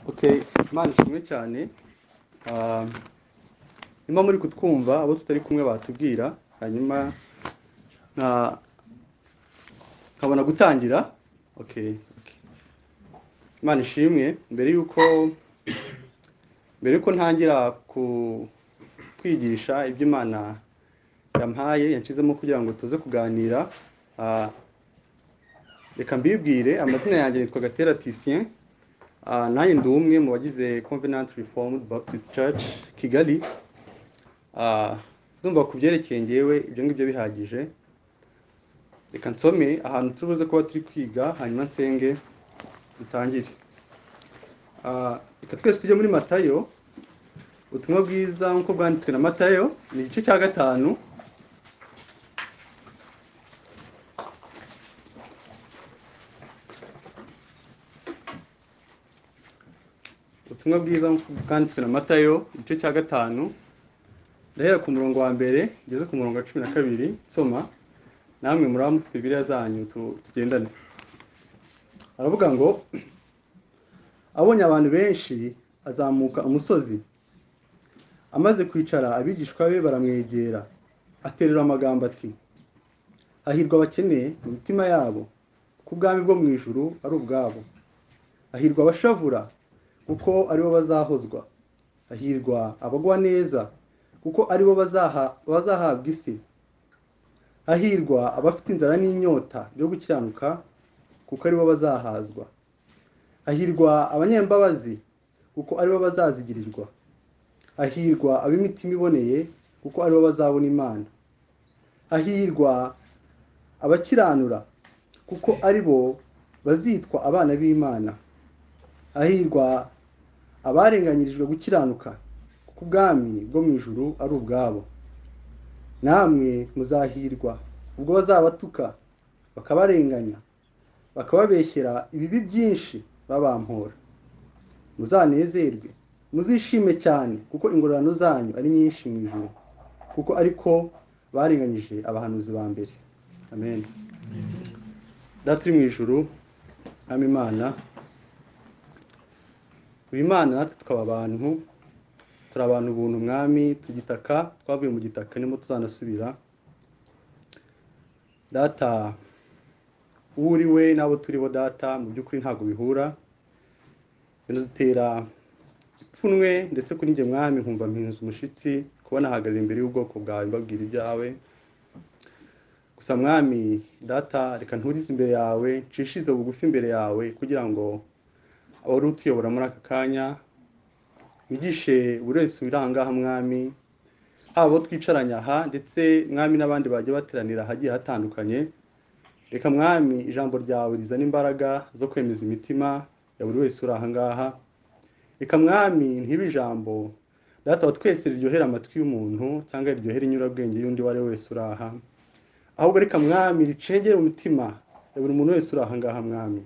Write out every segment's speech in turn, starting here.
okay imana ishimwe cyane niba muri kutwumva abo tutari kumwe batubwira hanyuma nkabona gutangira okay imana ishimwe mbere y'uko mbere y'uko ntangira kwigisha ibyo imana yampaye yashyizemo kugira ngo tuze kuganira reka mbibwire amazina yanjye yitwa gatera tisien nanjye ndi umwe mu bagize Covenant Reformed Baptist Church kigali ndumva ku byerekeye ngewe ibyo ngibyo bihagije reka nsome ahantu tubuze kuba turi kwiga hanyuma nsenge dutangire reka twese tujye muri matayo ubutumwa bwiza nk'uko bwanditswe na matayo ni igice cya gatanu ubutumwa bwiza bwanditswe na matayo igice cya gatanu ndahera ku murongo wa mbere ngeze ku murongo wa cumi na kabiri nsoma namwe muri mufite biriya zanyu tugendane aravuga ngo abonye abantu benshi azamuka umusozi amaze kwicara abigishwa be baramwegera aterera amagambo ati hahirwa abakene mu mitima yabo kuko ubwami bwo mu ijuru ari ubwabo hahirwa abashavura kuko aribo bazahozwa hahirwa abagwa neza kuko aribo bazahabwa isi hahirwa abafite inzara n'inyota byo gukiranuka kuko aribo bazahazwa hahirwa abanyembabazi kuko aribo bazazigirirwa hahirwa ab'imitima iboneye kuko aribo bazabona imana hahirwa abakiranura kuko aribo bazitwa abana b'imana hahirwa abarenganyirijwe gukiranuka kuko ubwami bwo mu ijuru ari ubwabo namwe muzahirwa ubwo bazabatuka bakabarenganya bakababeshyera ibibi byinshi babampora muzanezerwe muzishime cyane kuko ingororano zanyu ari nyinshi mu ijoro kuko ariko barenganyije abahanuzi ba mbere amen data uri mu ijoro nama imana imana natwe tukaba abantu turi abantu ubuntu umwami tugitaka twavuye mu gitaka nimo tuzanasubira data uwo uri we n'abo turi bo data mu by'ukuri ntabwo bihura binadutera ipfunwe ndetse kuri njye mwami nkumva mpinze umushyitsi kubona ahagaze imbere y'ubwoko bwawe mbabwira ibyawe gusa mwami data reka nturize imbere yawe nshishize bugufi imbere yawe kugira ngo abari utuyobora muri aka kanya wigishe buri wese wirangaha mwami haba abo twicaranye aha ndetse mwami n'abandi bagiye bateranira ahagiye hatandukanye reka mwami ijambo ryawe rizana imbaraga zo kwemeza imitima ya buri wese uri aha ngaha reka mwami ntibe ijambo data wa twese riryohera amatwi y'umuntu cyangwa riryohera inyurabwenge y'undi uwo ari we wese uri aha ahubwo reka mwami ricengere umutima ya buri muntu wese uri aha ngaha mwami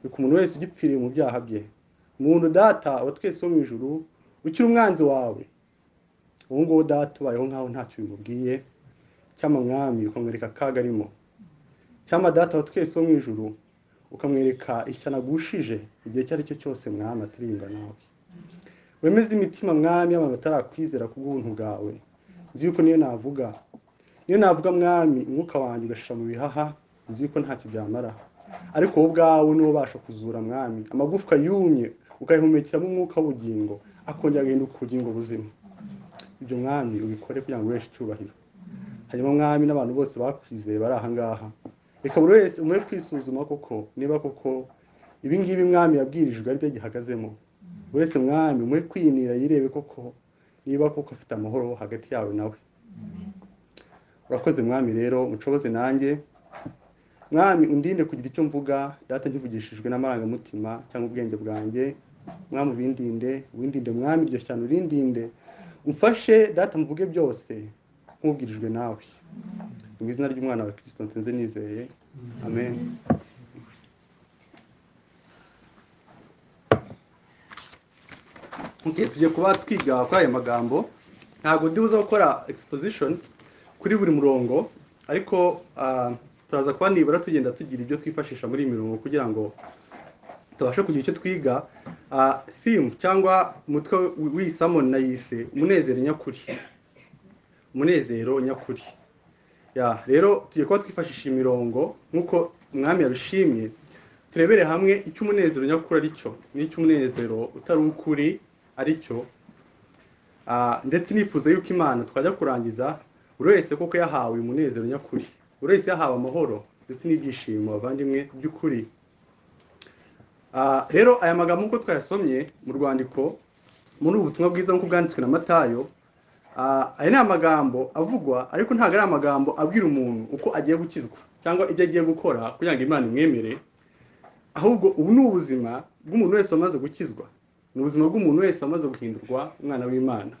reka umuntu wese ugipfiriye mu byaha bye umuntu data wa twese wo mu ijuru ukiri umwanzi wawe ubu ngubu data ubayeho nkaho ntacyo bimubwiye cyangwa mwami ukamwereka akaga arimo cyangwa data wa twese wo mu ijuru ukamwereka ishyano agushije igihe icyo ari cyo cyose mwami aturinda nawe wemeze imitima mwami y'abantu batarakwizera ku bw'ubuntu bwawe nzi yuko niyo navuga niyo navuga mwami umwuka wanjye ugashyira mu bihaha nzi yuko ntacyo byamara ariko wowe ubwawe niwo ubasha kuzura mwami amagufwa yumye ukayihumekeramo umwuka w'ubugingo akongera agahindura ku bugingo buzima ibyo mwami ubikore kugira ngo ubeshe icyubahiro harimo mwami n'abantu bose bakwizeye bari aha ngaha reka buri wese umwe kwisuzuma koko niba koko ibi ngibi mwami yabwirijwe aribyo gihagazemo buri wese mwami umwe kwiyinira yirebe koko niba koko afite amahoro hagati yawe nawe urakoze mwami rero mucoboze nanjye mwami undinde kugira icyo mvuga data nkivugishijwe n'amarangamutima cyangwa ubwenge bwanjye mwami ubindinde windinde mwami iryo shyano urindinde umfashe data mvuge byose nk'ubwirijwe nawe mu izina ry'umwana wa kirisito nsinze nizeye amen tugiye kuba twiga kuri aya magambo ntabwo ndi buze gukora exposition kuri buri murongo ariko turaza kuba nibura tugenda tugira ibyo twifashisha muri iyi mirongo kugira ngo tubashe kugira icyo twiga ah, simu cyangwa umutwe w'isamo nayise umunezero nyakuri umunezero nyakuri ya rero tugiye kuba twifashisha imirongo nk'uko umwami yabishimye turebere hamwe icyo umunezero nyakuri ari cyo n'icyo umunezero utari ukuri ari cyo Ah, ndetse nifuza yuko imana twajya kurangiza buri wese koko yahawe umunezero nyakuri buri wese yahawe amahoro ndetse n'ibyishimo bavandimwe by'ukuri Ah, rero aya magambo nk'uko twayasomye mu rwandiko muri ubu butumwa bwiza nk'uko bwanditswe na matayo Ah, aya ni amagambo avugwa ariko ntabwo ari amagambo abwira umuntu uko agiye gukizwa cyangwa ibyo agiye gukora kugira ngo imana imwemere ahubwo ubu ni ubuzima bw'umuntu wese wamaze gukizwa ni ubuzima bw'umuntu wese wamaze guhindurwa umwana w'imana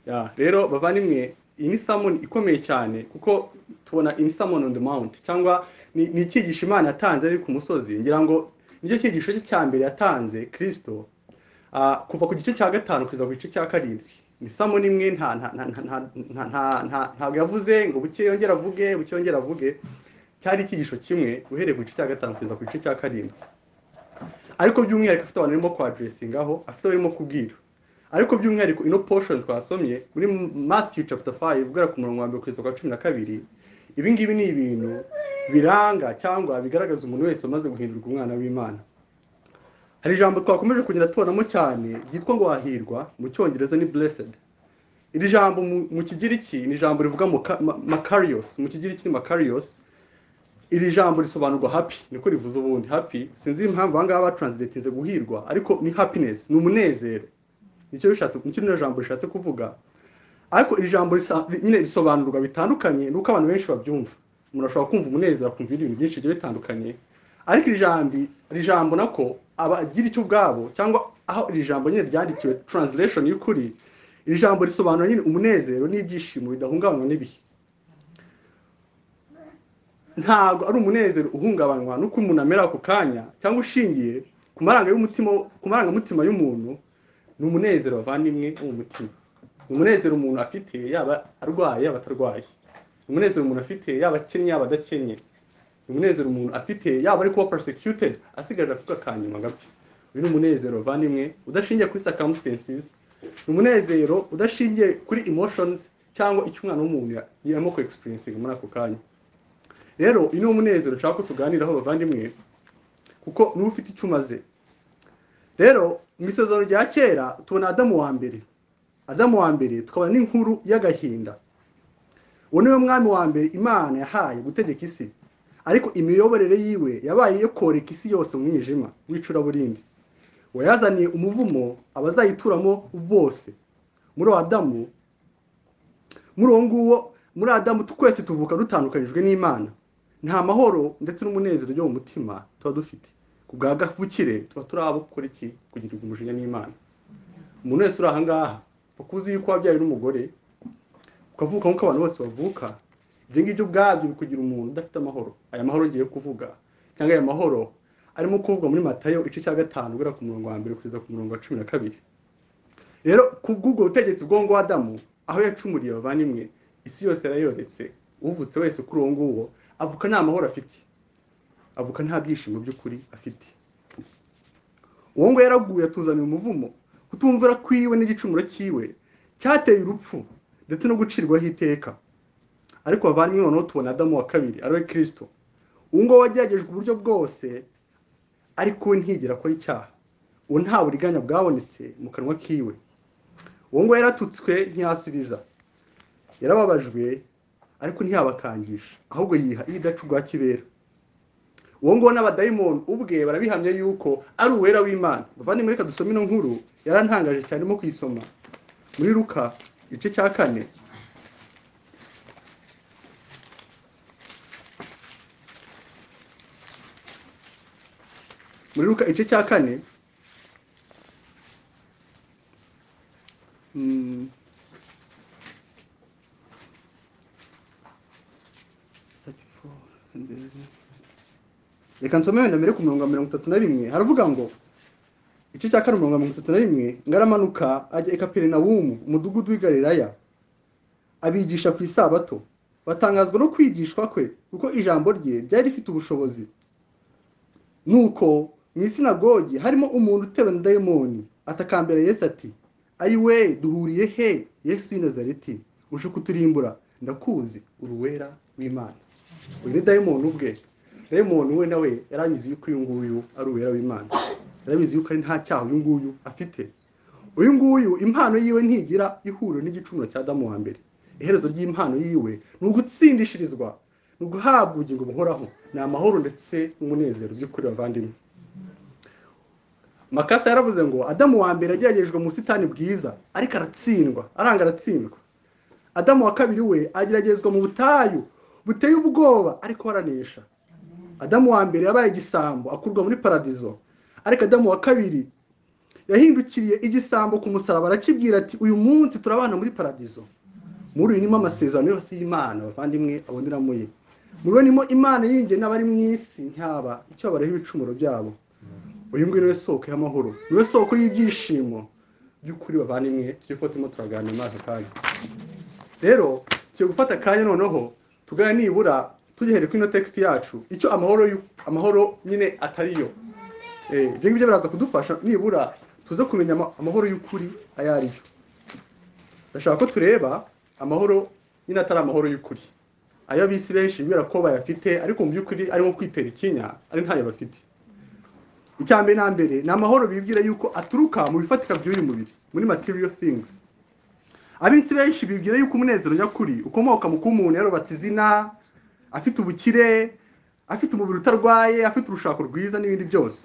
Ya, rero bavandimwe iyi ni samoni ikomeye cyane kuko tubona in summon on the mount cyangwa ni ni icyigisho imana yatanze ari ku musozi ngira ngo nicyo cyigisho cye cya mbere yatanze kirisito Ah, kuva ku gice cya gatanu kugeza ku gice cya karindwi ni samoni imwe nta nta- nta- nta- nta- nta- nta- nta- ntabwo yavuze ngo buke yongera avuge buke yongera avuge cyari icyigisho kimwe uhereye ku gice cya gatanu kugeza ku gice cya karindwi ariko by'umwihariko afite abantu arimo kwaduresingaho afite abo arimo kubwira ariko by'umwihariko ino poshoni twasomye muri masiyo capita fayive guhera ku murongo wa mbere kugeza ku wa cumi na kabiri ibi ngibi ni ibintu biranga cyangwa bigaragaza umuntu wese umaze guhindurwa umwana w'imana hari ijambo twakomeje kugenda tubonamo cyane ryitwa ngo wahirwa mu cyongereza ni blessed iri jambo mu mu kigiriki ni ijambo rivuga makarios mu kigiriki ni makarios iri jambo risobanurwa happy niko rivuze ubundi happy sinzi impamvu aha ngaha batranslatinze guhirwa ariko ni happiness ni umunezero nicyo bishatse nicyo rino jambo rishatse kuvuga ariko iri jambo risa- ri- nyine risobanurwa bitandukanye nuko abantu benshi babyumva umuntu ashobora kumva umunezero akumva ibindi bintu byinshi bigiye bitandukanye ariko iri jambo iri jambo nako abagira icyo ubwabo cyangwa aho iri jambo nyine ryandikiwe translation y'ukuri iri jambo risobanura nyine umunezero n'ibyishimo bidahungabanywa n'ibihe ntabwo ari umunezero uhungabanywa n'uko umuntu amera ako kanya cyangwa ushingiye ku maranga y'umutima ku marangamutima y'umuntu ni umunezero bavandimwe wo mu mutima ni umunezero umuntu afite yaba arwaye yaba atarwaye ni umunezero umuntu afite yaba akennye yaba adakennye ni umunezero umuntu afite yaba ari kuba persecuted asigaje akuka ka nyuma agapfa uyu ni umunezero bavandimwe udashingiye kuri circumstances ni umunezero udashingiye kuri emotions cyangwa icyo umwana w'umuntu ya- yarimo ku experiencing muri ako kanya rero uyu ni umunezero nshaka ko tuganiraho bavandimwe kuko niwe ufite icyo umaze rero mu isezerano rya kera tubona adamu wa mbere adamu wa mbere tukabona n'inkuru y'agahinda uwo niwe mwami wa mbere imana yahaye gutegeka isi ariko imiyoborere yiwe yabaye iyo koreka isi yose mu mwijima w'icuraburindi wayazaniye umuvumo abazayituramo bose muri uwo adamu muri uwo nguwo muri adamu twese tuvuka dutandukanyijwe n'imana nta mahoro ndetse n'umunezero byo mu mutima tuba dufite ku bwa gavukire tuba turi abo gukora iki kugirirwa umujinya n'imana umuntu wese uri aha ngaha ukuzi yuko wabyawe n'umugore ukavuka nk'uko abantu bose bavuka ibyo ngibyo ubwabyo bikugira umuntu udafite amahoro aya mahoro ngiye kuvuga cyangwa aya mahoro arimo kuvugwa muri matayo igice cya gatanu guhera ku murongo wa mbere kugeza ku murongo wa cumi na kabiri rero ku bw'ubwo butegetsi bwongo ngo adamu aho yacumuriye bavandimwe isi yose yarayoretse uvutse wese kuri uwo nguwo avuka nta mahoro afite avuka nta byishimo by'ukuri afite uwo nguwo yaraguye atuzaniye umuvumo kutumvira kwiwe n'igicumuro cyiwe cyateye urupfu ndetse no gucirwaho iteka ariko bavandimwe noneho tubona adamu wa kabiri ari we kirisito uwo nguwo wageragejwe uburyo bwose ariko we ntigera akora icyaha uwo nta buriganya bwabonetse mu kanwa kiwe uwo nguwo yaratutswe ntiyasubiza yarababajwe ariko ntiyabakangisha ahubwo yiha idacu rwa kibera uwo nguwo n'abadayimoni ubwe barabihamya yuko ari uwera w'imana bavandimwe reka dusome ino nkuru yarantangaje cyane mo kuyisoma muri ruka igice cya kane muri ruka igice cya kane Mm. reka nsome wenda mbere ku mirongo mirongo itatu na rimwe haravuga ngo igice cya kane mirongo mirongo itatu na rimwe ngo aramanuka ajya i kaperinawumu umudugudu w'i galilaya abigisha ku isabato batangazwa no kwigishwa kwe kuko ijambo rye ryari rifite ubushobozi nuko mu isinagogi harimo umuntu utewe na dayimoni atakambira yesu ati ayiwe duhuriye he yesu w'i nazareti uje kuturimbura ndakuzi uri uwera w'imana uyu ni dayimoni ubwe dayimoni we nawe yari abizi yuko uyu nguyu ari uwera w'imana yari abizi yuko ari nta cyaha uyu nguyu afite uyu nguyu impano yiwe ntigira ihuriro n'igicumuro cya damu wa mbere iherezo ry'impano yiwe ni ugutsindishirizwa ni uguhabwa ubugingo buhoraho ni amahoro ndetse n'umunezero by'ukuri bavandimwe makasa yaravuze ngo adamu wa mbere ageragejwe mu busitani bwiza ariko aratsindwa aranga aratsindwa adamu wa kabiri we ageragezwa mu butayu buteye ubwoba ariko aranesha adamu wa mbere yabaye igisambo akurwa muri paradizo ariko adamu wa kabiri yahindukiriye igisambo ku musaraba arakibwira ati uyu munsi turabana muri paradizo muri uyu nimo amasezerano yose y'imana abavandimwe aboneramo ye muri we nimo imana yinjiye n'abari mu isi nkaba icyo babareho ibicumuro byabo uyu nguyu niwe soko y'amahoro niwe soko y'ibyishimo by'ukuri bavandimwe tujye kuba turimo turaganira muri aka kanya rero tugiye gufata akanya noneho tugane nibura tugihere kuri ino tekisiti yacu icyo amahoro y'u- amahoro nyine atari yo Eh, ibyo ngibyo biraza kudufasha nibura tuze kumenya ama- amahoro y'ukuri ayo ari yo ndashaka ko tureba amahoro nyine atari amahoro y'ukuri ayo abisi benshi bibwira ko bayafite ariko mu by'ukuri ari nko kwitera ikinya ari ntayo bafite icya mbere na mbere ni amahoro bibwira yuko aturuka mu bifatika by'uyu mubiri muri material things abitsi benshi bibwira yuko umunezero nyakuri ukomoka mu kuba umuntu yarubatse izina afite ubukire afite umubiri utarwaye afite urushako rwiza n'ibindi byose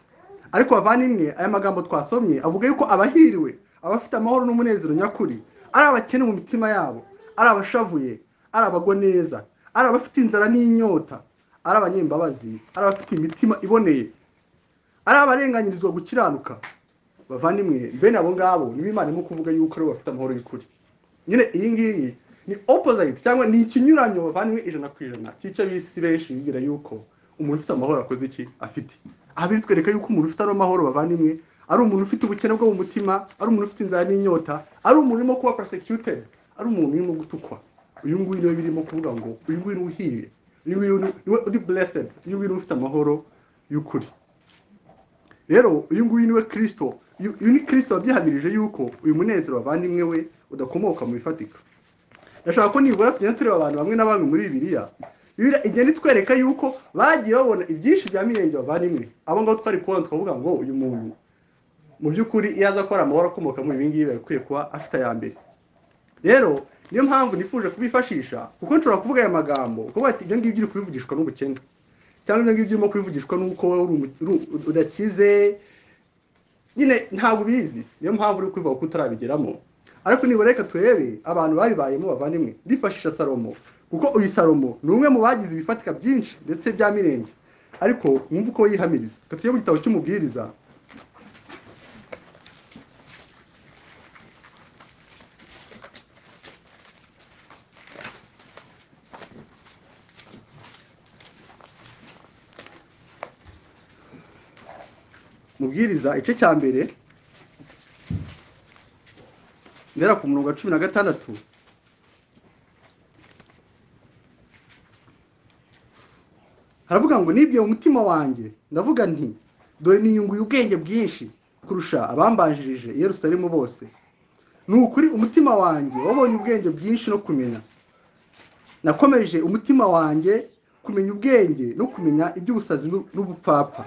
ariko bavandimwe aya magambo twasomye avuga yuko abahiriwe abafite amahoro n'umunezero nyakuri ari abakene mu mitima yabo ari abashavuye ari abagwa neza ari abafite inzara n'inyota ari abanyembabazi ari abafite imitima iboneye ari abarenganyirizwa gukiranuka bavandimwe bene abo ngabo nibo imana irimo kuvuga yuko aribo bafite amahoro y'ukuri nyine iyi ngiyi ni opposite cyangwa ni ikinyuranyo bavandimwe ijana ku ijana cy'icyo bisi benshi bigira yuko umuntu ufite amahoro akoze iki afite aha biri twereka yuko umuntu ufite ano mahoro bavandimwe ari umuntu ufite ubukene bwo mu mutima ari umuntu ufite inzara n'inyota ari umuntu urimo kuba persecuted ari umuntu urimo gutukwa uyu nguyu niwe birimo kuvuga ngo uyu nguyu niwe uhiriye uyu nguyu niwe- niwe uri blessed uyu nguyu niwe ufite amahoro y'ukuri rero uyu nguyu niwe kirisito uyu uyu ni kirisito wabyihamirije yuko uyu munezero wavandimwe we udakomoka mu bifatika ndashaka ko nibura tugenda tureba abantu bamwe na bamwe muri bibiliya bibiliya igenda itwereka yuko bagiye babona ibyinshi bya mirenge bavandimwe abo ngabo twari kubona tukavuga ngo uyu muntu mu by'ukuri iyo aza gukora amahoro akomoka muri ibi ngibi yakwiye kuba afite aya mbere rero niyo mpamvu nifuje kubifashisha kuko nshobora kuvuga aya magambo kuko ati ibyo ngibyo uri kubivugishwa n'ubukene cyangwa ibyo ngibyo urimo kubivugishwa n'uko wowe uri umu- uri- udakize nyine ntabwo ubizi niyo mpamvu uri kubivuga ko utarabigeramo ariko nibura reka turebe abantu babibayemo bavandimwe bifashisha salomo kuko uyu salomo ni umwe mu bagize ibifatika byinshi ndetse bya mirenge ariko wumva uko yihamiriza reka tujye mu gitabo cy'umubwiriza mubwiriza igice cya mbere ndera ku murongo wa cumi na gatandatu haravuga ngo nibwiye mu mutima wanjye ndavuga nti dore niyunguye ubwenge bwinshi kurusha abambanjirije i yerusalemu bose ni ukuri umutima wanjye wabonye ubwenge bwinshi no kumenya nakomeje umutima wanjye kumenya ubwenge no kumenya iby'ubusazi n'u- n'ubupfapfa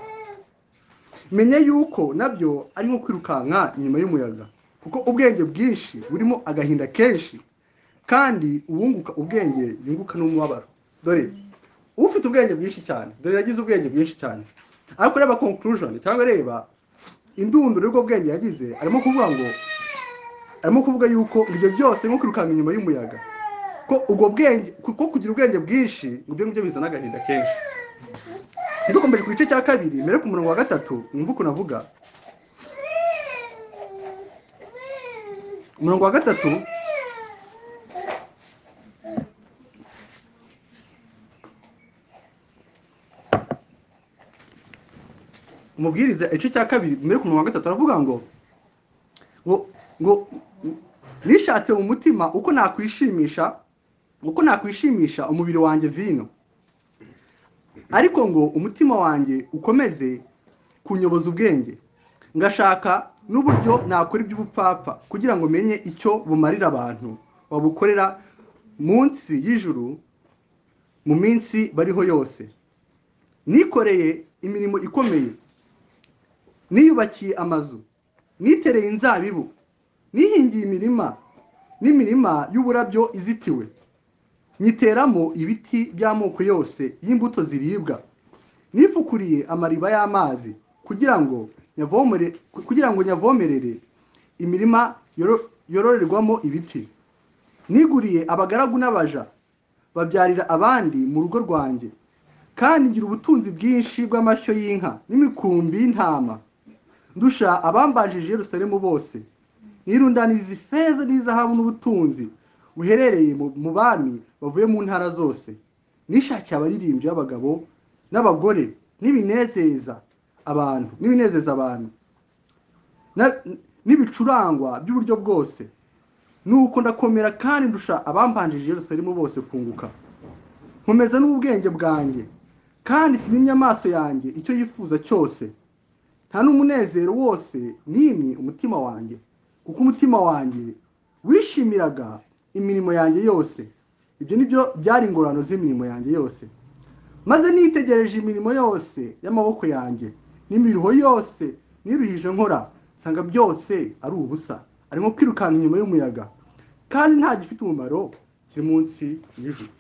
menya yuko nabyo ari nko kwirukanka inyuma y'umuyaga kuko ubwenge bwinshi burimo agahinda kenshi kandi uwunguka ubwenge yunguka n'umubabaro dore ufite ubwenge bwinshi cyane dore yagize ubwenge bwinshi cyane ariko reba conclusion cyangwa reba indunduro y'ubwo bwenge yagize arimo kuvuga ngo arimo kuvuga yuko ibyo byose nko kwirukanka inyuma y'umuyaga ko ubwo bwenge kuko kugira ubwenge bwinshi ngo ibyo ngibyo bizana agahinda kenshi dukomeje ku gice cya kabiri mbere ku murongo wa gatatu mwumva ukuntu avuga umurongo wa gatatu umubwiriza igice cya kabiri mbere ku murongo wa gatatu aravuga ngo ngo ngo nishatse mu mutima uko nakwishimisha uko nakwishimisha umubiri wanjye vino ariko ngo umutima wanjye ukomeze kunyoboza ubwenge ngashaka n'uburyo nakora iby'ubupfapfa kugira ngo menye icyo bumarira abantu babukorera munsi y'ijuru mu minsi bariho yose nikoreye imirimo ikomeye niyubakiye amazu nitereye inzabibu nihingiye imirima n'imirima y'uburabyo izitiwe nyiteramo ibiti by'amoko yose y'imbuto ziribwa nifukuriye amariba y'amazi kugira ngo nyavomere kugira ngo nyavomerere imirima yoro- yororerwamo ibiti niguriye abagaragu n'abaja babyarira abandi mu rugo rwanjye kandi ngira ubutunzi bwinshi bw'amashyo y'inka n'imikumbi y'intama ndusha abambanjije i Yerusalemu bose nirundaniriza ifeza n'izahabu n'ubutunzi buherereye mu- mu bami bavuye mu ntara zose nishakiye abaririmbyi b'abagabo n'abagore n'ibinezeza abantu n'ibinezeza abantu na- n'ibicurangwa by'uburyo bwose nuko ndakomera kandi ndusha abambanjije i Yerusalemu bose kunguka nkomeza n'ubwenge bwanjye kandi sinimye amaso yanjye icyo yifuza cyose nta n'umunezero wose nimye umutima wanjye kuko umutima wanjye wishimiraga imirimo yanjye yose ibyo nibyo byari ingorano z'imirimo yanjye yose maze nitegereje imirimo yose y'amaboko yanjye n'imiruho yose niruhije nkora nsanga byose ari ubusa ari nko kwirukanka inyuma y'umuyaga kandi nta gifite umumaro kiri munsi y'ijuru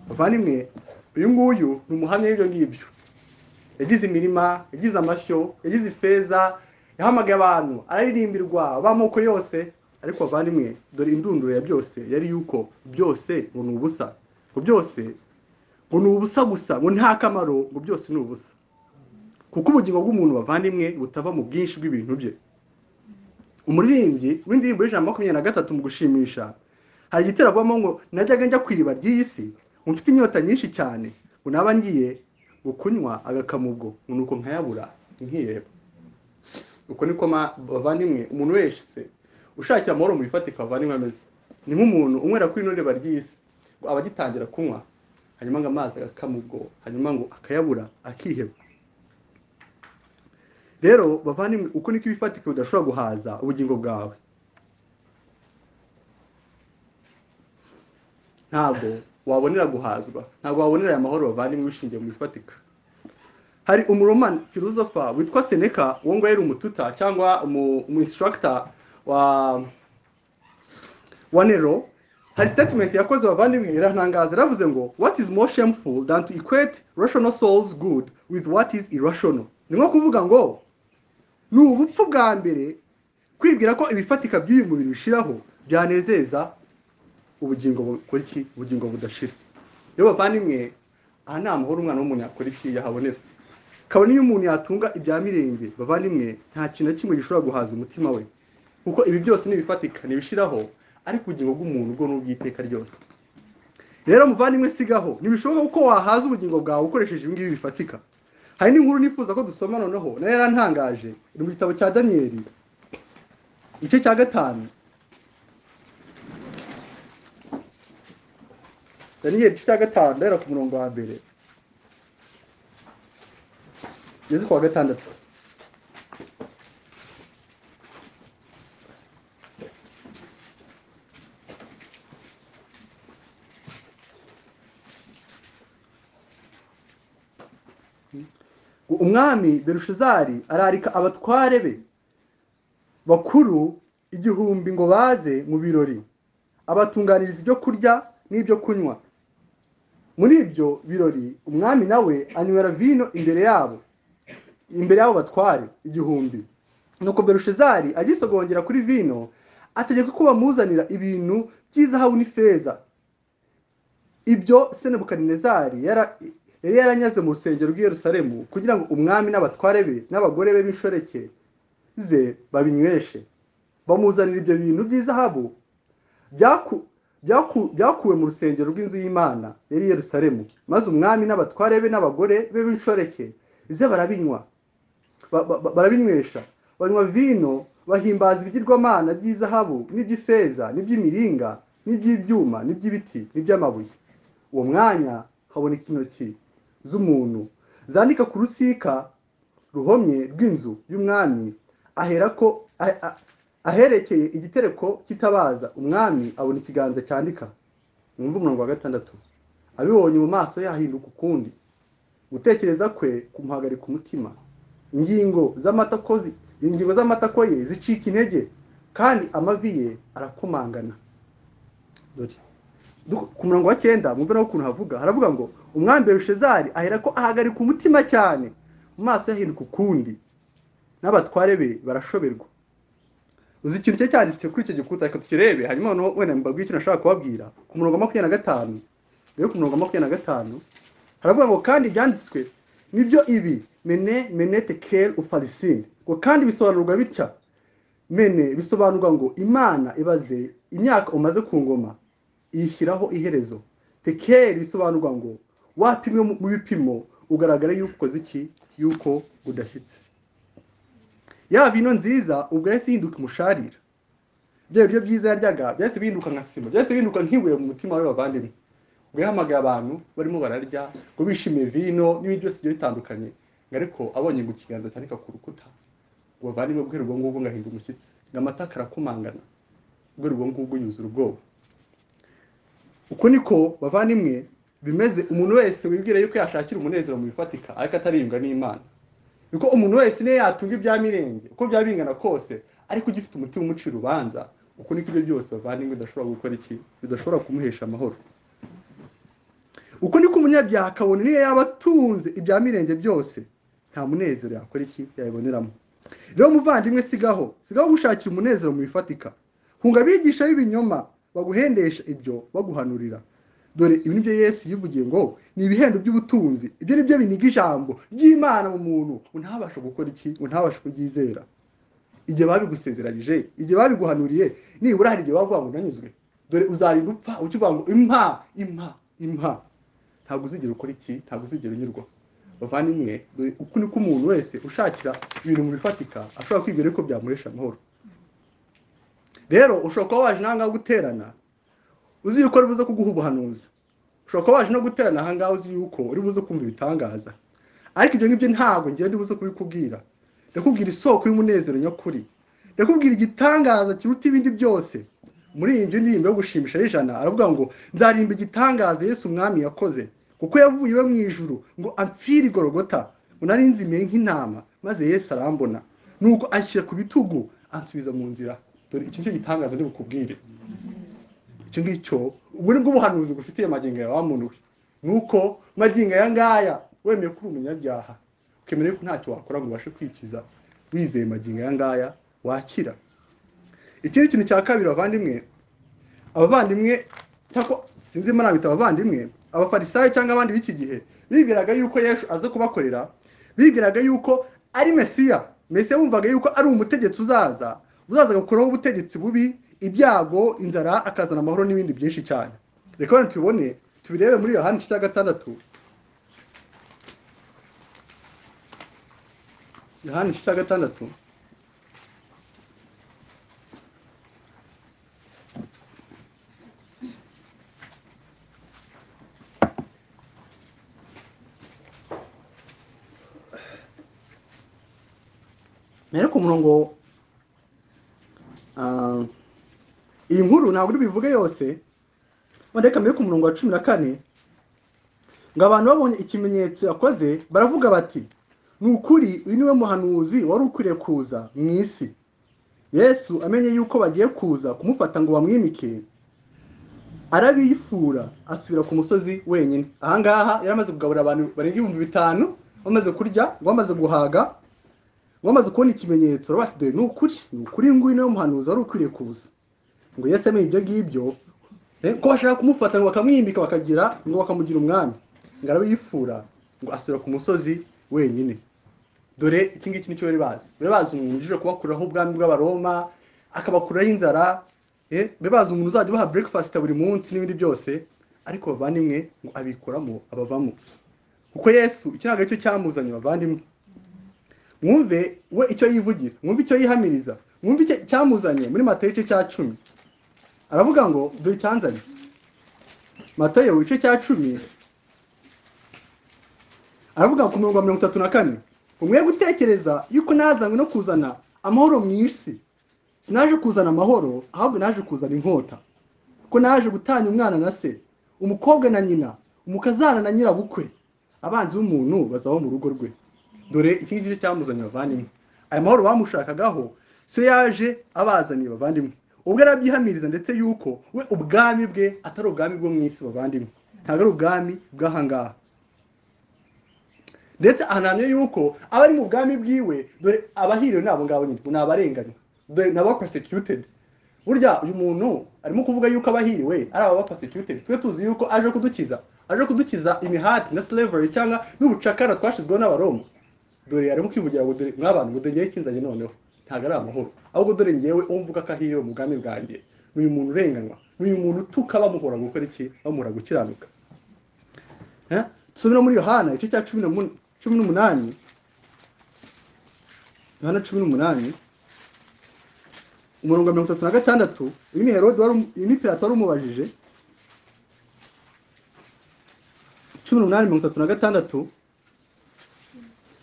bavandimwe uyu nguyu ni umuhamya w'ibyo ngibyo yagize imirima yagize amashyo yagize ifeza yahamagaye abantu araririmbirwa b'amoko yose ariko bavandimwe dore indunduro ya byose yari yuko byose ngo ni ubusa ngo byose ngo ni ubusa gusa ngo nta kamaro ngo byose ni ubusa kuko ubugingo bw'umuntu bavandimwe butava mu bwinshi bw'ibintu bye umuririmbyi w'indirimbo y'ijana makumyabiri na gatatu mu gushimisha hari igitero avamo ngo najyaga njya ku iriba ry'iyi si ngo mfite inyota nyinshi cyane ngo naba ngiye gukunywa agakamubwo ngo nuko nkayabura nkiheba uko niko ma- bavandimwe umuntu wese ushakira amahoro mu bifatika bavandimwe ameze ni nk'umuntu unywera kuri ino riba ry'isi ngo aba agitangira kunywa hanyuma ngo amazi agakama ubwo hanyuma ngo akayabura akiheba rero bavandimwe uko niko ibifatika bidashobora guhaza ubugingo bwawe ntabwo wabonera guhazwa ntabwo wabonera aya mahoro bavandimwe wishingiye mu bifatika hari umuromani filozofa witwa seneka uwo nguwo yari umututa cyangwa umu umu instructor wa wa nero hari statement yakoze bavandimwe iratangaza yaravuze ngo what is more shameful than to equate rational souls good with what is irrational ni nko kuvuga ngo ni ubupfu bwa mbere kwibwira ko ibifatika by'uyu mubiri bishiraho byanezeza ubugingo bukora iki ubugingo budashira rero bavandimwe aha ni amahoro umwana w'umuntu yakora iki yahabonera kabone iyo umuntu yatunga ibya mirenge bavandimwe nta kintu na kimwe gishobora guhaza umutima we kuko ibi byose ntibifatika ntibishiraho ariko ubugingo bw'umuntu bwo ni ubw'iteka ryose rero muvandimwe sigaho ntibishoboka kuko wahaza ubugingo bwawe ukoresheje ibi ngibi bifatika hari n'inkuru nifuza ko dusoma noneho nayo yarantangaje iri mu gitabo cya daniyeli igice cya gatanu daniyeli igice cya gatanu ndahera ku murongo wa mbere ngeze ku wa gatandatu ngo umwami berushezari ararika abatware be bakuru igihumbi ngo baze mu birori abatunganiriza ibyo kurya n'ibyo kunywa muri ibyo birori umwami nawe anywera vino imbere yabo imbere y'abo batware igihumbi nuko berushezari agisogongera kuri vino ategeka ko bamuzanira ibintu by'izahabu n'ifeza ibyo senebukarinezari yara- yari yaranyaze mu rusengero rw'i Yerusalemu kugira ngo umwami n'abatware be n'abagore be b'inshoreke ze babinyweshe bamuzanira ibyo bintu by'izahabu byaku- byaku- byakuwe mu rusengero rw'inzu y'imana yari i Yerusalemu maze umwami n'abatware be n'abagore be b'inshoreke ze barabinywa ba- ba- ba- barabinywesha banywa vino bahimbaza ibigirwamana by'izahabu n'iby'ifeza n'iby'imiringa n'iby'ibyuma n'iby'ibiti n'iby'amabuye uwo mwanya haboneka intoki z'umuntu zandika ku rusika ruhomye rw'inzu y'umwami aherako a- a- aherekeye igitereko kitabaza umwami abona ikiganza cyandika mwumve umurongo wa gatandatu abibonye mu maso yahinduka ukundi gutekereza kwe kumuhagarika umutima ingingo z'amatakozi ingingo z'amatako ye zicika intege kandi amavi ye arakomangana Dore. Du- ku murongo wa cyenda mwumve nawe ukuntu havuga haravuga ngo umwami berushezari aherako ahagarika umutima cyane mu maso yahinduka ukundi n'abatware be barashoberwa uzi ikintu cye cyanditse kuri icyo gikuta reka tukirebe hanyuma noneho wenda mbabwire icyo nashaka kubabwira ku murongo wa makumyabiri na gatanu mbere yo ku murongo wa makumyabiri na gatanu haravuga ngo kandi ibyanditswe nibyo ibi mene menete kere ufarisine ngo kandi bisobanurwa bitya mene bisobanurwa ngo imana ibaze imyaka umaze ku ngoma iyishyiraho iherezo tekeri bisobanurwa ngo wapimwe mu- mu bipimo ugaragara yuko ukoze iki yuko udashyitse ya vino nziza ubwo yahise ihinduka umusharira bya biryo byiza yaryaga byahise bihinduka nka sima byahise bihinduka nk'ibuye mu mutima we bavandimwe ubwo yahamagaye abantu barimo bararya ngo bishimiye vino n'ibindi byose bigiye bitandukanye ngo ariko abonye ngo ikiganza cyandika ku rukuta ngo bavandimwe guhera ubwo ngubwo ngahinda umushyitsi ngo amata karakomangana guhera ubwo ngubwo yuzura ubwoba uko niko bavandimwe bimeze umuntu wese wibwira yuko yashakira umunezero mu bifatika ariko atariyunga n'imana kuko umuntu wese niyo yatunga ibya mirenge uko byaba bingana kose ariko ugifite umutima umuca urubanza uko niko ibyo byose bavandimwe bidashobora gukora iki bidashobora kumuhesha amahoro uko niko umunyabyaha akabona niyo yaba atunze ibya mirenge byose nta munezero yakora iki yabiboneramo rero muvandimwe sigaho sigaho gushakira umunezero mu bifatika hunga abigisha b'ibinyoma baguhendesha ibyo baguhanurira dore ibi nibyo yesu yivugiye ngo ni ibihembo by'ubutunzi ibyo nibyo biniga ijambo ry'imana mu muntu ngo ntabashe gukora iki ngo ntabashe kuryizera igihe babigusezeranyije igihe babiguhanuriye nibura hari igihe bavuga ngo unanyuzwe dore uzarinda upfa ukivuga ngo impa impa impa ntabwo uzigera ukora iki ntabwo uzigera unyurwa bavandimwe dore uku niko umuntu wese ushakira ibintu mu bifatika ashobora kwibwira yuko byamuhesha amahoro rero ushobora kuba waje n'ahangaha guterana uzi yuko ari buze kuguha ubuhanuzi ushobora kuba waje no guterana ahangaha uzi yuko uri buze kumva ibitangaza ariko ibyo ngibyo ntabwo ngewe ndi buze kubikubwira ndakubwira isoko y'umunezero nyakuri ndakubwira igitangaza kiruta ibindi byose muri iyi nzu ndirimbo yo gushimisha y'ijana aravuga ngo nzarimba igitangaza yesu umwami yakoze kuko yavuye iwe mu ijuru ngo amfire igorogota ngo nari nzimiye nk'intama maze yesu arambona nuko anshyira ku bitugu ansubiza mu nzira dore iki nicyo gitangaza ndi bukubwire icyo ngicyo ubu ni bwo buhanuzi bufitiye magingo yawe wa muntu we nuko magingo aya ngaya wemeye ko uri umunyabyaha ukemera yuko ntacyo wakora ngo ubashe kwikiza wizeye magingo aya ngaya wakira ikindi kintu cya kabiri abavandimwe abavandimwe cyangwa sinzi niba nabita abavandimwe abafarisayo cyangwa abandi b'iki gihe bibwiraga yuko yesu aze kubakorera bibwiraga yuko ari mesiya mesiya bumvaga yuko ari umutegetsi uzaza uzaza agakuraho ubutegetsi bubi ibyago inzara akazana amahoro n'ibindi byinshi cyane reka wenda tubibone tubirebe muri yohani igice cya gatandatu yohani igice cya gatandatu mbere ku murongo ah, iyi nkuru ntabwo uri bubivuge yose wenda reka mbere ku murongo wa cumi na kane ngo abantu babonye ikimenyetso yakoze baravuga bati ni ukuri uyu niwe muhanuzi wari ukwiriye kuza mu isi yesu amenye yuko bagiye kuza kumufata ngo bamwimike arabifura asubira ku musozi wenyine ahangaha yari amaze kugaburira abantu barenga ibihumbi bitanu bamaze kurya bamaze guhaga wamaze kubona ikimenyetso rero bati dore ni ukuri ni ukuri ngwino niwe muhanuzi wari ukwiriye kuza ngo yese amenye ibyo ngibyo eh, ko bashaka kumufata ngo bakamwimika bakagira ngo bakamugira umwami ngo arabiyifura ngo asubira ku musozi wenyine dore iki ngiki nicyo bari bazi bari bazi umuntu uje kubakuraho ubwami bw'abaroma akabakuraho inzara eh, bari bazi umuntu uzajya ubaha breakfast buri munsi n'ibindi byose ariko bavandimwe ngo abikuramo abavamo kuko yesu iki ntabwo aricyo cyamuzanye bavandimwe mwumve we icyo yivugira mwumve icyo yihamiriza mwumve icyo cyamuzanye muri matayo igice cya cumi aravuga ngo dore icyanzanye matayo igice cya cumi aravuga ku mirongo ya mirongo itatu na kane umwe gutekereza yuko nazanywe no kuzana amahoro mu isi sinaje kuzana amahoro ahubwo naje kuzana inkota kuko naje gutanya umwana na se umukobwa na nyina umukazana na nyirabukwe abanzi b'umuntu bazaba mu rugo rwe dore iki ngiki cyo cyamuzanye bavandimwe aya mahoro bamushakagaho se yaje abazaniye bavandimwe ubwo arabyihamiriza ndetse yuko we ubwami bwe atari ubwami bwo mu isi bavandimwe ntabwo ari ubwami bw'ahangaha ndetse ahanamye yuko abari mu bwami bwiwe dore abahiriwe ni abo ngabo nyine ni abarenganywa dore ni abapasekiyutedi burya uyu muntu arimo kuvuga yuko abahiriwe ari abapasekiyutedi twe tuzi yuko aje kudukiza aje kudukiza imihati na slavery cyangwa n'ubucakara twashyizweho n'abaroma dore arimo kwivugira ngo dore nk'abantu ngo dore ngewe ikinzanye noneho ntabwo ari amahoro ahubwo dore ngewe uwo mvuga ko ahiriwe mu bwami bwanjye ni uyu muntu urenganywa ni uyu muntu utuka bamuhora gukora iki bamuhora gukiranuka Eh? dusubire muri yohana igice cya cumi n'umun- cumi n'umunani yohana cumi n'umunani umurongo wa mirongo itatu na gatandatu uyu ni herode wari umu- uyu ni pirato wari umubajije cumi n'umunani mirongo itatu na gatandatu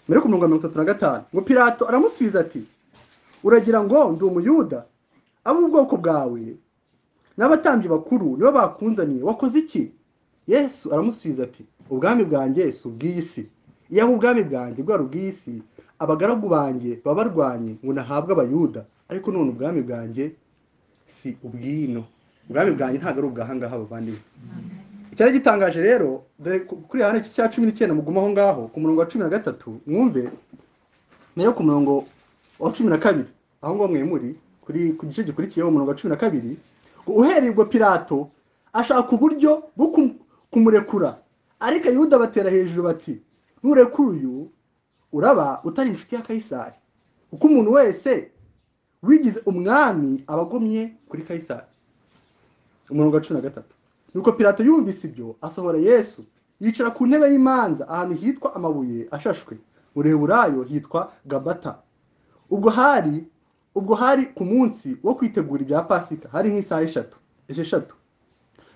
mbere ku murongo wa mirongo itatu na gatanu ngo pirato aramusubiza ati uragira ngo ndi umuyuda ab'ubwoko bwawe n'abatambyi bakuru nibo bakunzaniye wakoze iki yesu aramusubiza ati ubwami bwanjye si ubw'iyi si iyo ari ubwami bwanjye bwari ubw'iyi si abagaragu banjye baba barwanye ngo nahabwe abayuda ariko none ubwami bwanjye si ubwino ubwami bwanjye ntabwo ari ubwahangaha bavandimwe icyari gitangaje rero dore ku- kuri hano cya cumi n'icyenda mugume aho ngaho ku murongo wa cumi na gatatu mwumve nayo ku murongo wa cumi na kabiri aho ngaho mwe muri kuri ku gice gikurikiyeho umurongo wa cumi na kabiri ngo uhereye ubwo pilato ashaka uburyo bwo kum- kumurekura ariko yuda batera hejuru bati nurekura uyu uraba utari inshuti ya kayisari kuko umuntu wese wigize umwami aba agomye kuri kayisari umurongo wa cumi na gatatu nuko pilato yumvise ibyo asohora yesu yicara ku ntebe y'imanza ahantu hitwa amabuye ashashwe mu reheburayo hitwa gabata ubwo hari ubwo hari ku munsi wo kwitegura ibya pasika hari nk'isaha eshatu esheshatu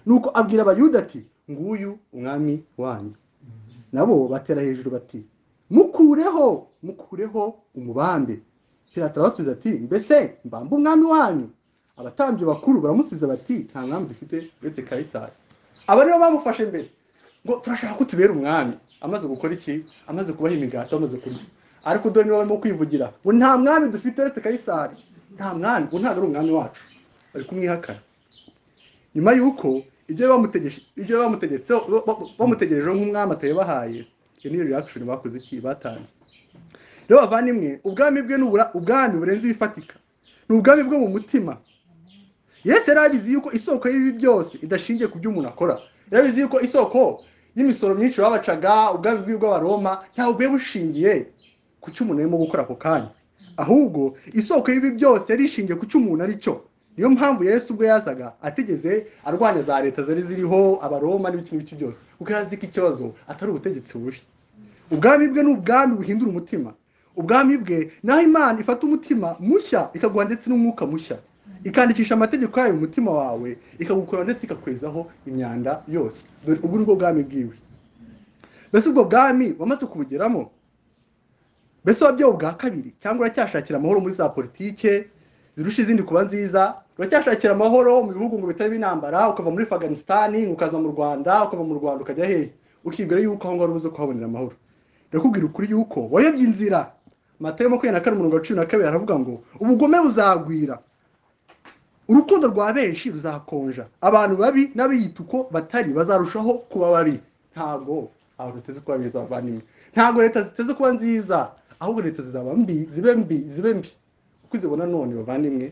nuko abwira abayuda ati nguyu umwami wanyu nabo batera hejuru bati mukureho mukureho umubambe pilato arabasubiza ati mbese mbambe umwami wanyu abatambyi bakuru baramusubiza bati nta mwami dufite uretse kayisari aba nibo bamufashe mbere ngo turashaka ko tubera umwami amaze gukora iki amaze kubaha imigati amaze kurya ariko dore niba barimo kwivugira ngo nta mwami dufite uretse kayisari nta mwami ngo ntabwo ari umwami wacu bari kumwihakana nyuma y'uko ibyo bamutegesh- ibyo bamutegetseho ba- ba- bamutegerejeho nk'umwami atabibahaye iyo niyo reaction bakoze iki batanze rero bavandimwe ubwami bwe ni ubura- ubwami burenze ibifatika ni ubwami bwo mu mutima yesu yari abizi yuko isoko y'ibi byose idashingiye ku byo umuntu akora yari abizi yuko isoko y'imisoro myinshi babacaga ubwami bw'ibi bw'abaroma ntabwo bwari bushingiye ku cyo umuntu arimo gukora ako kanya ahubwo isoko y'ibi byose yari ishingiye ku cyo umuntu ari cyo niyo mpamvu yesu ubwo yazaga atigeze arwanya za leta zari ziriho abaroma n'ibiki n'ibiki byose kuko yari azi ko ikibazo atari ubutegetsi bubi ubwami bwe ni ubwami buhindura umutima ubwami bwe naho imana ifata umutima mushya ikaguha ndetse n'umwuka mushya ikandikisha amategeko yayo mu mutima wawe ikagukora ndetse ikakwezaho imyanda yose dore ubwo ni bwo bwami bwiwe mbese ubwo bwami wamaze kubugeramo mbese wabyawe ubwa kabiri cyangwa uracyashakira amahoro muri za politike zirusha izindi kuba nziza uracyashakira amahoro mu bihugu ngo bitarimo intambara ukava muri afaganisitani ukaza mu rwanda ukava mu rwanda ukajya hehe ukibwira yuko aho ngaho ubuze kuhabonera amahoro ndakubwira ukuri yuko wayobye inzira matayo makumyabiri na kane umurongo wa cumi na kabiri aravuga ngo ubugome buzagwira urukundo rwa benshi ruzakonja abantu babi n'abiyita uko batari bazarushaho kuba babi ntabwo abantu bateze kuba beza bavandimwe ntabwo leta ziteze kuba nziza ahubwo leta zizaba mbi zibe mbi zibe mbi uko uzibona none bavandimwe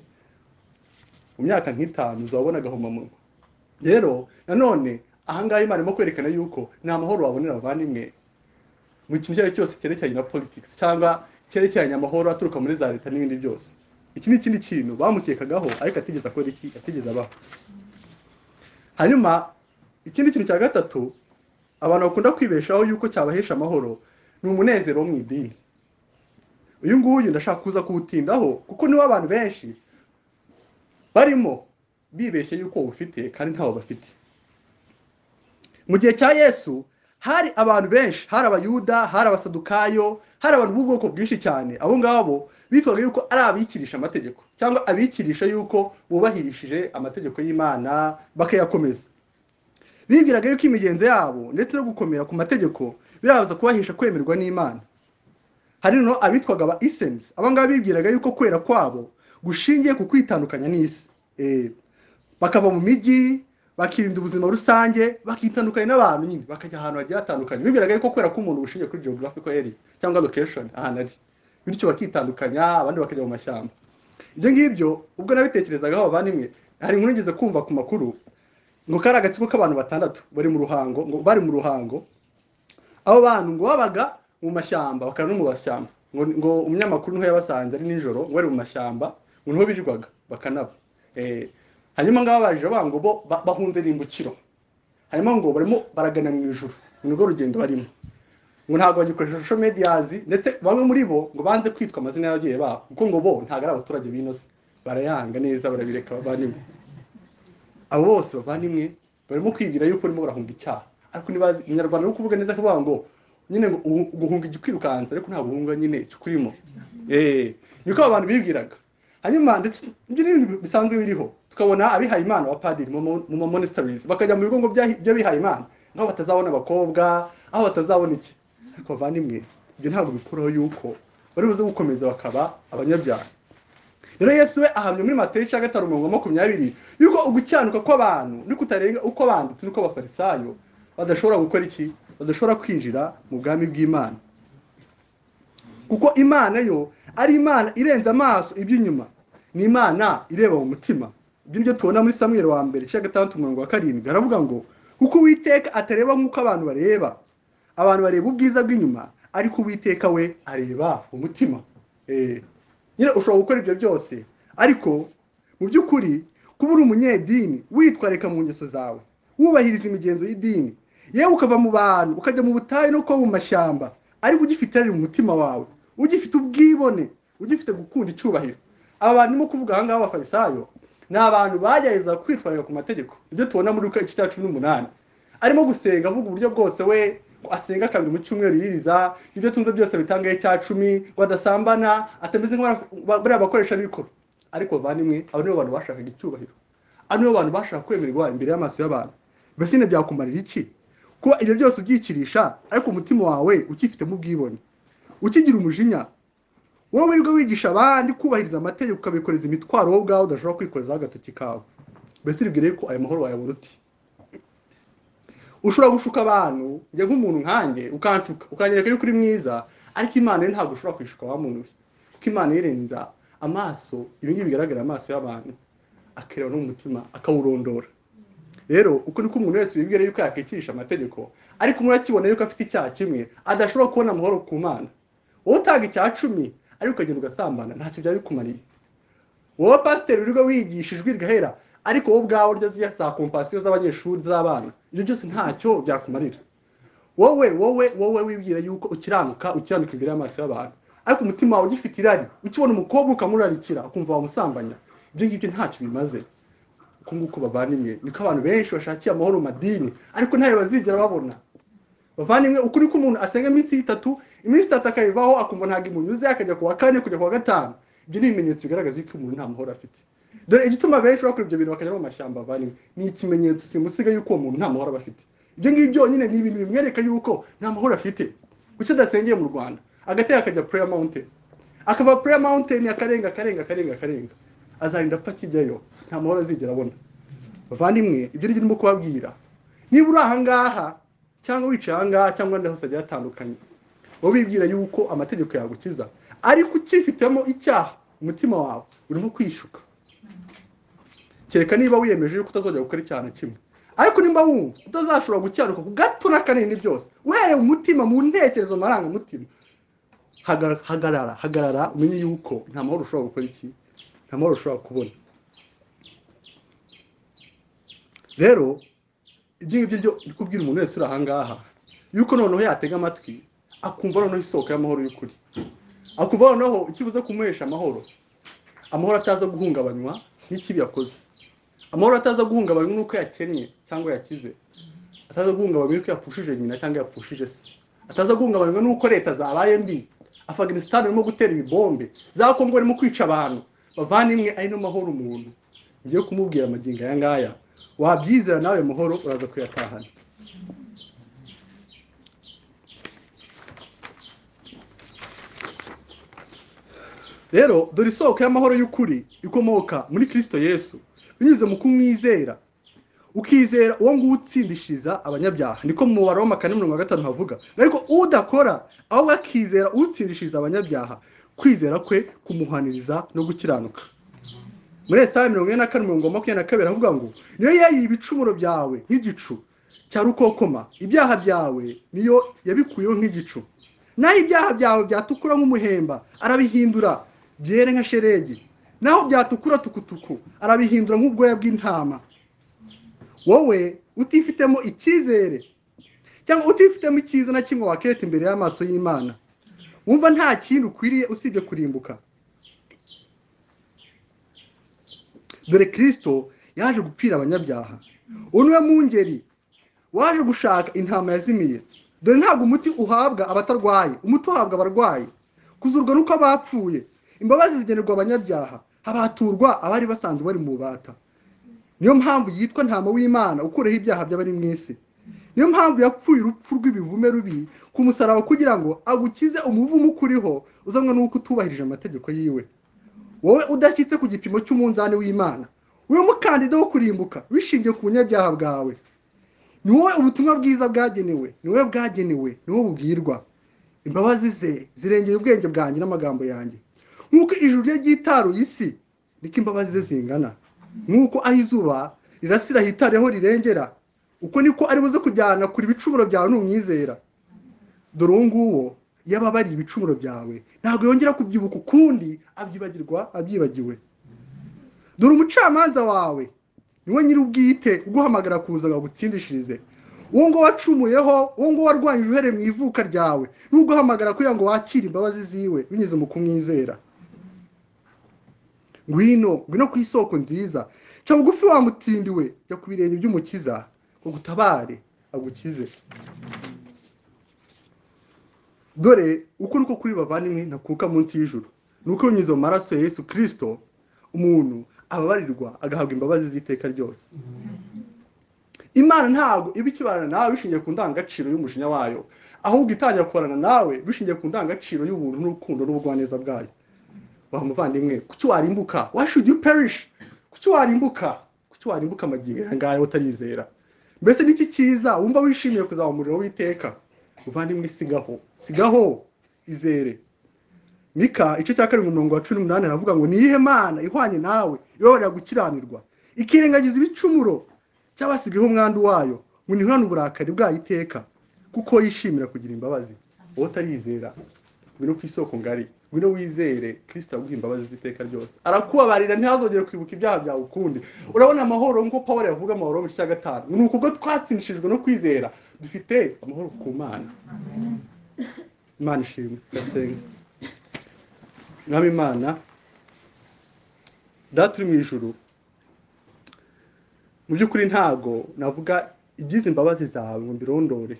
mu myaka nk'itanu uzabona agahomamunwa rero nanone ahangaha imana irimo kwerekana yuko nta mahoro wabonera abavandimwe mu kintu icyo ari cyo cyose cyerekeranye na politics cyangwa cyerekeranye amahoro aturuka muri za leta n'ibindi byose iki ni ikindi kintu bamukekagaho ariko atigeze akora iki atigeze abaho hanyuma ikindi kintu cya gatatu abantu bakunda kwibeshaho yuko cyabahesha amahoro ni umunezero wo mu idini uyu nguyu ndashaka kuza kuwutindaho kuko niwo abantu benshi barimo bibeshye yuko bawufite kandi ntawo bafite mu gihe cya yesu hari abantu benshi hari abayuda hari abasadukayo hari abantu b'ubwoko bwinshi cyane abo ngabo bitwaga yuko ari abikirisha amategeko cyangwa abikirisha yuko bubahirishije amategeko y'imana bakayakomeza bibwiraga yuko imigenzo yabo ndetse no gukomera ku mategeko birabaza kubahesha kwemerwa n'imana hari no abitwaga aba isensi aba ngaba bibwiraga yuko kwera kwabo gushingiye ku kwitandukanya n'isi Eh, bakava mu mijyi bakirinda ubuzima rusange bakitandukanya n'abantu nyine bakajya ahantu hagiye hatandukanye bibwiraga yuko kubera ko umuntu bushingiye kuri geographical area cyangwa location ahantu ari bityo bakitandukanya abandi bakajya mu mashyamba ibyo ngibyo ubwo nabitekerezagaho abavandimwe hari inkuru ngeze kumva ku makuru ngo kari agatsiko k'abantu batandatu bari mu ruhango ngo bari mu ruhango abo bantu ngo babaga mu mashyamba bakaba no mu mashyamba ngo, ngo umunyamakuru niho yabasanze ari nijoro ngo bari mu mashyamba ngo niho birirwaga bakanaba eh, hanyuma ngaba baje bavuga ngo bo ba- bahunze n'imbukiro hanyuma ngo barimo baragana mu ijuru ni rwo rugendo barimo ngo ntabwo bagikoresha social medias ndetse bamwe muri bo ngo banze kwitwa amazina y'ababyeyi babo kuko ngo bo ntabwo ari abaturage b'inose barayanga neza barabireka bavandimwe abo bose bavandimwe barimo kwibwira yuko barimo barahunga icyaha ariko ntibazi umunyarwanda ari kuvuga neza kuvuga ngo nyine ngo uhu- guhunga igikwirukansa ariko ntabwo uhunga nyine icyo ukurimo eh niko abo bantu bibwiraga hanyuma ndetse ibyo ni ibintu bisanzwe biriho tukabona abihaye imana abapadiri mu ma- mu mamonesitarizi bakajya mu bigo ngo by'ahi- by'abihaye imana nk'aho batazabona abakobwa aho batazabona iki ariko bavandimwe ibyo ntabwo bikuraho yuko bari buze gukomeza bakaba abanyabyaha rero yesu we ahamya muri mateyo cya gatanu mirongo makumyabiri yuko ugucyanuka kw'abantu ni kutarenga uko abanditsi n'uko abafarisayo badashobora gukora iki badashobora kwinjira mu bwami bw'imana kuko imana yo ari imana irenze amaso iby'inyuma ni imana ireba mu mutima ibyo nibyo tubona muri samweri wa mbere cya gatandatu umurongo wa karindwi haravuga ngo kuko uwiteka atareba nk'uko abantu bareba abantu bareba ubwiza bw'inyuma ariko uwiteka we areba umutima Eh, nyine ushobora gukora ibyo byose ariko mu by'ukuri kuba uri umunyedini witwarika mu ngeso zawe wubahiriza imigenzo y'idini yewe ukava mu bantu ukajya mu butayu no kuba mu mashyamba ariko ugifite irari mu mutima wawe ugifite ubwibone ugifite gukunda icyubahiro aba bantu ndimo kuvuga ahangaha abafarisayo ni abantu bagerageza kwitwarira ku mategeko ibyo tubona muri iki cya cumi n'umunani arimo gusenga avuga uburyo bwose we ngo asenga kabiri mu cyumweru yiriza ibyo tunze byose bitangaye cya cumi ngo adasambana atameze nk'abariya bakoresha bikoro ariko bavandimwe aba nibo bantu bashakaga icyubahiro aba nibo bantu bashaka kwemerwa imbere y'amaso y'abantu mbese nyine byakumarira iki kuba ibyo byose ubyikirisha ariko umutima wawe ukifitemo ubwibone ukigira umujinya wowe wirirwa wigisha abandi kubahiriza amategeko ukabikoreza imitwaro wowe ubwawe udashobora kwikorezaho agatoki kawe mbese uribwire ko ayo mahoro wayabura uti ushobora gushuka abantu njye nk'umuntu nkanjye ukanshuka ukanyereka yuko uri mwiza ariko imana yo ntabwo ushobora kwishuka wa muntu we kuko imana irenza amaso ibingibi bigaragara amaso y'abantu akireba no mu mutima akawurondora rero uko niko umuntu wese wibwira yuko yakikirisha amategeko ariko umuntu akibona yuko afite icyaha kimwe adashobora kubona amahoro ku mana wowe utanga icya cumi ariko ukagenda ugasambana ntacyo byari bikumariye wowe pasiteri uriho wigisha ijwi rigahera ariko wowe ubwawe urya ziriya za kompasiyo z'abanyeshuri z'abana ibyo byose ntacyo byakumarira wowe wowe wowe wibwira yuko ukiranuka ukiranuka imbere y'amaso y'abantu ariko umutima wawe ugifite irari ukibona umukobwa ukamurarikira ukumva wamusambanya ibyo ngibyo ntacyo bimaze uko nguko bavandimwe niko abantu benshi bashakiye amahoro mu madini ariko ntayo bazigera babona bavandimwe ukuri ko umuntu asenga iminsi itatu iminsi itatu akayivaho akumva ntabwo imunyuze akajya ku wa kane kujya ku wa gatanu ibyo ni ibimenyetso bigaragaza ko umuntu nta mahoro afite dore igituma benshi bakora ibyo bintu bakajya mu mashyamba bavandimwe ni ikimenyetso simusiga y'uko uwo muntu nta mahoro aba afite ibyo ngibyo nyine ni ibintu bimwereka yuko nta mahoro afite kuki adasengeye mu rwanda agatera akajya prayer mountain akava prayer mountain akarenga akarenga akarenga akarenga azarinda apfa akijyayo nta mahoro azigera abona bavandimwe ibyo ngibyo ndimo kubabwira niba uri ahangaha cyangwa wicaye ahangaha cyangwa ahandi hose hagiye hatandukanye wowe wibwira yuko amategeko yagukiza ariko ukifitemo icyaha umutima wawe urimo kwishuka kereka niba wiyemeje yuko utazongera gukora icyaha na kimwe ariko nimba wumva utazashobora gukiranuka ku gato n'akanini byose uhereye mu mutima mu ntekerezo mu marangamutima haga- hagarara hagarara umenye yuko nta mahoro ushobora gukora iki nta mahoro ushobora kubona rero ibyo ngibyo byo ndi kubwira umuntu wese uri ahangaha yuko noneho yatega amatwi akumva noneho isoko y'amahoro y'ukuri akumva noneho ikibuze kumuhesha amahoro amahoro ataza guhungabanywa n'ikibi yakoze amahoro ataza guhungabanywa n'uko yakennye cyangwa yakize ataza guhungabanywa yuko yapfushije nyina cyangwa yapfushije se ataza guhungabanywa n'uko leta zabaye mbi afaganisitani irimo gutera ibibombe za kongo barimo kwica abantu bavana imwe ari mahoro umuntu ngiye kumubwira amagingo aya ngaya wabyizera nawe muhoro uraza kuyatahana rero dore isoko y'amahoro y'ukuri ikomoka muri kirisito yesu binyuze mu kumwizera ukizera uwo nguwo utsindishiriza abanyabyaha niko mu mubare w'amakane mirongo gatanu havuga ariko udakora ahubwo akizera utsindishiriza abanyabyaha kwizera kwe kumuhaniriza no gukiranuka muri esaya mirongo ine na kane mirongo makumyabiri na kabiri havuga ngo niyo yayiye ibicumuro byawe nk'igicu cya rukokoma ibyaha byawe niyo yabikuyeho nk'igicu naho ibyaha byawe byatukura nk'umuhemba arabihindura byere nka sheregi naho byatukura tukutuku arabihindura nk'ubwoya bw'intama wowe utifitemo icyizere cyangwa utifitemo icyiza na kimwe wakereta imbere y'amaso y'imana wumva nta kintu ukwiriye usibye kurimbuka dore kirisito yaje gupfira abanyabyaha uwo niwe mungeri waje gushaka intama yazimiye dore ntabwo umuti uhabwa abatarwaye umuti uhabwa abarwayi kuzurwa nuko abapfuye imbabazi zigenerwa abanyabyaha habaturwa abari basanzwe bari mu bubata niyo mpamvu yitwa ntama w'imana ukureho ibyaha by'abari mu isi niyo mpamvu yapfuye urupfu rw'ibivume rubi ku musaraba kugira ngo agukize umuvumo ukuriho uzanwa n'uko utubahirije amategeko yiwe wowe udashyitse ku gipimo cy'umunzani w'imana uri mukandida wo kurimbuka bishingiye ku bunyabyaha bwawe ni wowe ubutumwa bwiza bwagenewe ni wowe bwagenewe ni wowe bubwirwa imbabazi ze zirengera ubwenge bwanjye n'amagambo yanjye nk'uko ijuru rye ryitaruye isi niko imbabazi ze zingana nk'uko aho izuba rirasira hitare aho rirengera uko niko ari buze kujyana kure ibicumuro byawe n'umwizera dore uwo nguwo iyo ababariye ibicumuro byawe ntabwo yongera kubyibuka ukundi abyibagirwa abyibagiwe dore umucamanza wawe niwe nyiri ubwite uguhamagara kuza bagutsindishirize uwo nguwo wacumuyeho uwo nguwo warwanyije uhere mu ivuka ryawe n'uguhamagara kugira ngo wakire imbabazi ziwe binyuze mu kumwizera ngwino ngwino ku isoko nziza ca bugufi wa mutindi we jya ku birenge by'umukiza ngo gutabare agukize dore uko niko kuri bavandimwe ntakuka munsi y'ijuru ni uko binyuze mu maraso ya yesu kirisito umuntu ababarirwa agahabwa imbabazi z'iteka ryose imana ntabwo iba ikibana nawe bishingiye ku ndangagaciro y'umujinya wayo ahubwo itangira kubarana nawe bishingiye ku ndangagaciro y'ubuntu n'urukundo n'ubugwaneza bwayo wa muvandimwe kuki warimbuka why should you perish kuki warimbuka kuki warimbuka amagingo aya ngaya utayizera mbese n'iki cyiza wumva wishimiye kuzaba umuriro w'iteka muvandimwe sigaho sigaho izere mika igice cya karindwi mirongo cumi n'umunani aravuga ngo niyihe mana ihwanye nawe ibabarira gukiranirwa ikirengagiza ibicumuro cy'abasigayeho umwandu wayo ngo ntihorane uburakari bwayo iteka kuko yishimira kugira imbabazi wowe utarizera ngwino ku isoko ngari ngwino wizere kirisita aguha imbabazi z'iteka ryose arakubabarira ntihazongere kwibuka ibyaha byawe ukundi urabona amahoro nk'uko pawulo yavuga amahoro mu gice cya gatanu ni ukubwo twatsindishijwe no kwizera dufite amahoro ku mana imana ishimwe ndasenga mwami imana data uri mu ijuru mu by'ukuri ntago navuga iby'izi imbabazi zawe ngo mbirondore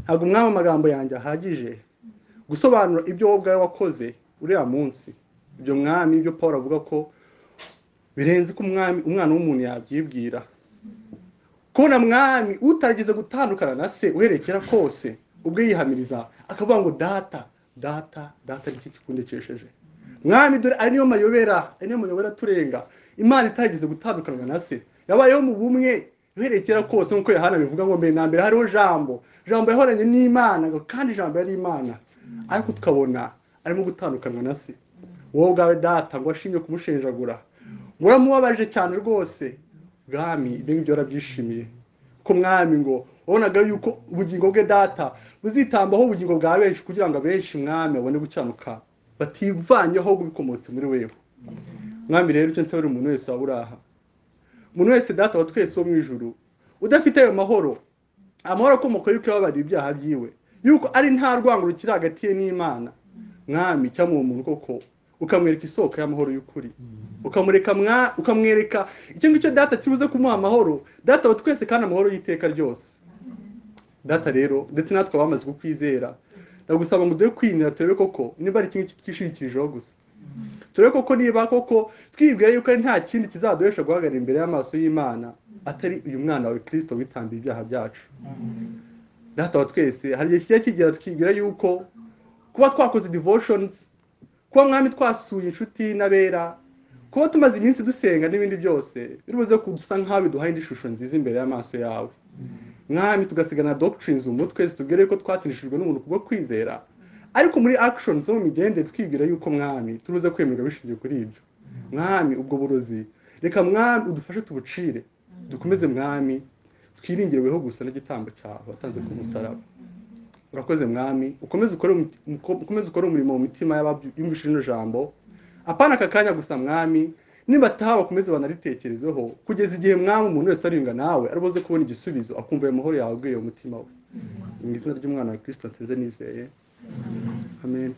ntabwo umwami amagambo yanjye ahagije gusobanura ibyo wowe ubwawe wakoze uriya munsi ibyo mwami ibyo paul avuga ko birenze ko umwami umwana w'umuntu yabyibwira kubona mwami utarageze gutandukana na se uherekera kose ubwo yihamiriza akavuga ngo data data data n'iki kikundikesheje mwami dore ari niyo mayobera ari niyo mayobera aturenga imana itarageze gutandukanwa na se yabayeho mu bumwe uherekera kose nk'uko yohana bivuga ngo mbere na mbere hariho jambo jambo yahoranye n'imana ngo kandi jambo yari imana ariko tukabona arimo gutandukanwa na se wowe ubwawe data ngo ashimye kumushenjagura ngo uramubabaje cyane rwose bwami ibyo ngibyo warabyishimiye ko mwami ngo wabonaga yuko ubugingo bwe data buzitambaho ubugingo bwa benshi kugira ngo abenshi mwami babone gucanuka bativanyeho bikomotse muri wewe mwami rero icyo nsabira umuntu wese waba uri aha umuntu wese data wa twese wo mu ijuru udafite ayo mahoro amahoro akomoka yuko yababariye ibyaha byiwe yuko ari nta rwango rukiri hagati ye n'imana mwami cyangwa uwo muntu koko ukamwereka isoko y'amahoro y'ukuri ukamureka mwa ukamwereka icyo ngicyo data kibuze kumuha amahoro data wa twese kandi amahoro y'iteka ryose data rero ndetse natwe abamaze kukwizera ndagusaba ngo dore kwinira turebe koko niba ari iki twishingikirijeho gusa turebe koko niba koko twibwira yuko ari nta kindi kizaduhesha guhagarara imbere y'amaso y'imana atari uyu mwana wawe kirisito witambiye ibyaha byacu data wa twese hari igihe kijya kigera tukibwira yuko kuba twakoze devotions kuba mwami twasuye inshuti n'abera kuba tumaze iminsi dusenga n'ibindi byose birubuze kudusa nk'aho biduhaye indi shusho nziza imbere y'amaso yawe mwami tugasigana doctrines umutwe zitubwira yuko twatsinishijwe n'umuntu kubwo kwizera ariko muri action zo mu migendere twibwira yuko mwami turuze kwemerwa bishingiye kuri ibyo mwami ubwo burozi reka mwami udufashe tubucire dukomeze mwami twiringireweho gusa n'igitambo cyawe watanze ku musaraba urakoze mwami ukomeze ukore umuti- uko- ukomeze ukore umurimo mu mitima y'abumvise rino jambo apana aka kanya gusa mwami nibataha bakomeze banaritekerezeho kugeza igihe mwami umuntu wese ariyunga nawe aribuze kubona igisubizo akumva ayo mahoro yawe aguye mu mutima we mu izina ry'umwana wa kirisito nsize nizeye Amen.